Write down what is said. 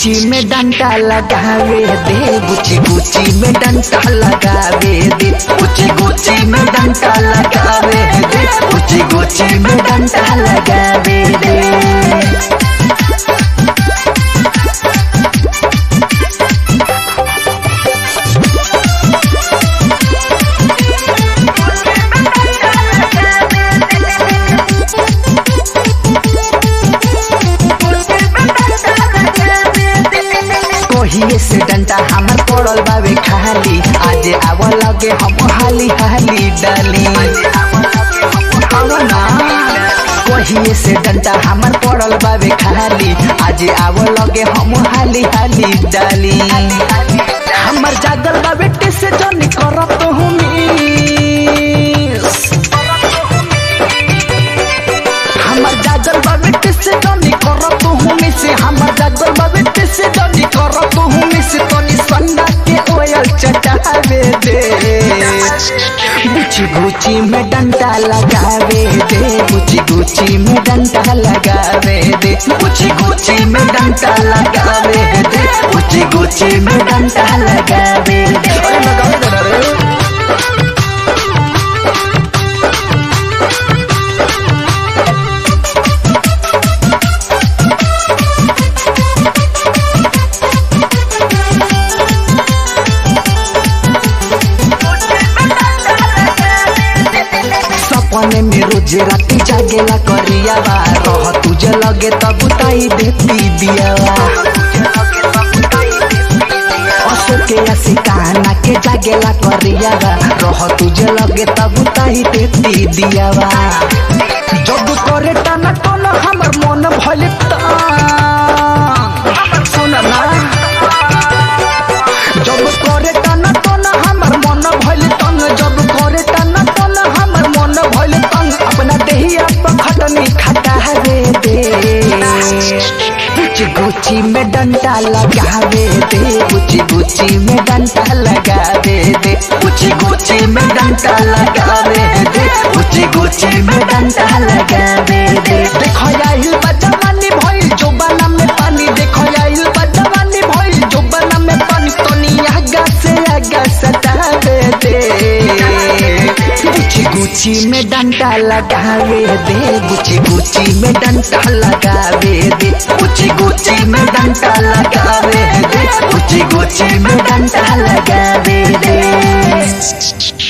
गुची में डंडा लगावे दे गुची गुची में डंडा लगावे दे गुची गुची में डंडा लगावे दे गुची गुची में डंडा लगावे दे कहिए से डंडा हमर पड़ल बावे खाली आज आव लगे हम हाली हाली डाली आव ना कहिए से डंडा हमर पड़ल बावे खाली आज आव लगे हम हाली हाली डाली हमर जागल बावे टेसे जन करत हूँ हमर जागल बावे टेसे जन करत हूँ से हमर जागल बावे टेसे जन करत हूँ से तनी सन्ना के ओयल चटावे दे गुची गुची में डंडा लगावे दे गुची गुची में डंडा लगावे दे गुची गुची में डंडा लगावे दे गुची गुची में डंडा लगावे दे अरे लगावे दे ना रे सपने में रोज राती जागेला करियावा रह तुझे लगे तब ताई देती दियावा अशोके असिकाना के जागेला करियावा रह तुझे लगे तब ताई देती दियावा जब करे टाना टोना हमर मन भइल सुन ना जब करे टाना टोना हमर मन भइल तंग जब करे टाना टोना हमर मन भइल तंग अपना देहिया पर खटनी खटावे दे गुची गुची में डंडा लगावे दे गुची गुची में डंडा लगावे दे गुची गुची में डंडा लगावे दे गुची गुची में डंडा लगावे दे देखो आइल बजवानी भइल जोबाना में पानी देखो आइल बजवानी भइल जोबाना में पानी तनी आगा से आगा सतावे दे गुची गुची में डंडा लगावे दे गुची गुची में डंडा लगावे दे गुची गुची में डंडा लगावे दे गुची गुची में डंडा लगावे दे